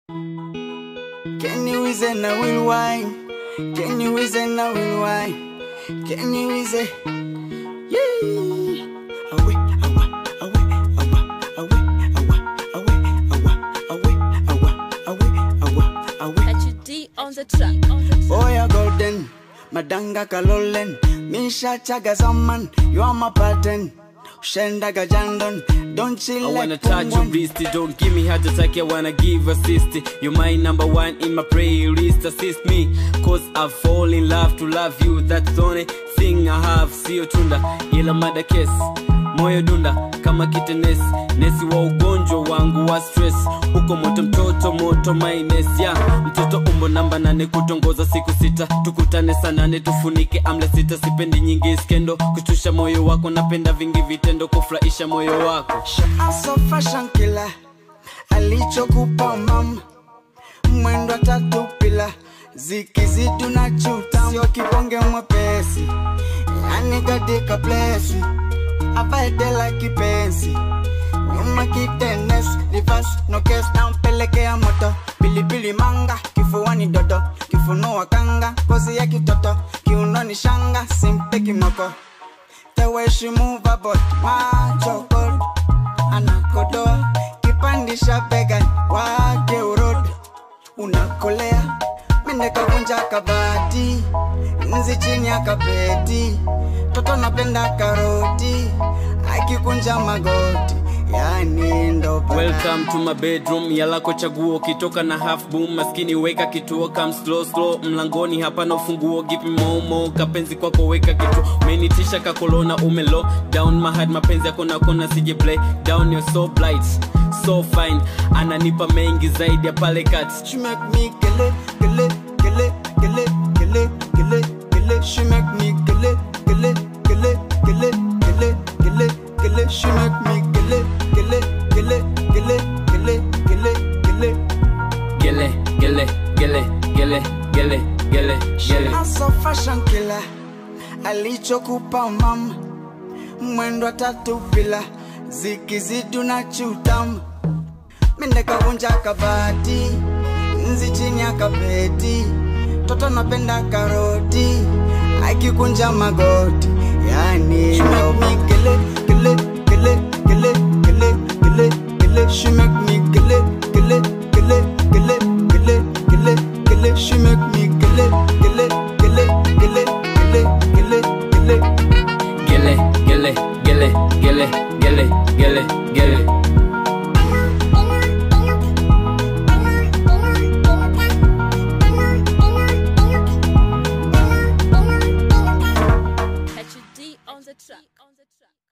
Can you is and I will wine? Can you is and I will wine? Can you is it? Yeah. Away, awa, away, awa, away, awa, away, awa, away, awa, away, awa, away. HD on the track. On the track. Boy, a golden, madanga kalolen, misha chaga zaman, you are my pattern. Shenda gajandon, don't chill I like wanna touch your someone. wrist, don't give me heart attack, I wanna give assist. You're my number one in my playlist, assist me. Cause I fall in love to love you, that's the only thing I have. Sio tunda, ila mada kesi, moyo dunda kama kitenesi, nesi wa ugonjwa wangu wa stress. Uko moto mtoto moto maines ya mtoto umbo namba nane kutongoza siku sita tukutane saa nane tufunike amle sita sipendi nyingi skendo kushtusha moyo wako napenda vingi vitendo kufurahisha moyo wako Aso fashion killer alichokupa mama mwendo tatu pila zikizidu na chuta sio kibonge mwepesi yani katika plesi avaedela kipenzi nyuma kitenes rivas nokes nampelekea moto pilipili manga kifuani dodo kifunua kanga kozi ya kitoto kiunoni shanga simpe kimoko teweshimu babot machokod anakodoa kipandisha begani wake urod unakolea mindekavunja kabati nzi chini ya kapeti toto napenda karoti akikunja magoti yani ndo bana. welcome to my bedroom yalako chaguo kitoka na half boom maskini weka kituo kam slow slow mlangoni hapana ufunguo gipi momo kapenzi kwako weka kitu umenitisha kakolona umelo down mahad mapenzi yako na kona sije play down you're so blight so fine ananipa mengi zaidi ya pale kati She make me gele, gele, gele, gele, gele, gele, gele. She make me gele, gele, gele, gele, gele, gele, gele. She make me gele, gele, gele, gele, gele, gele, gele. gele gele gele gele gele gele gele Aso fashion killer alichokupa mama mwendo tatu bila zikizidu na chutam mindekavunja kabati nzi chini ya kapeti toto napenda karoti akikunja magoti yani ndo gele gele gele gele gele gele gele she make me gele gele gele gele gele gele gele she make me gele gele gele gele gele gele gele gele gele gele gele gele gele gele HD on the track. On the track.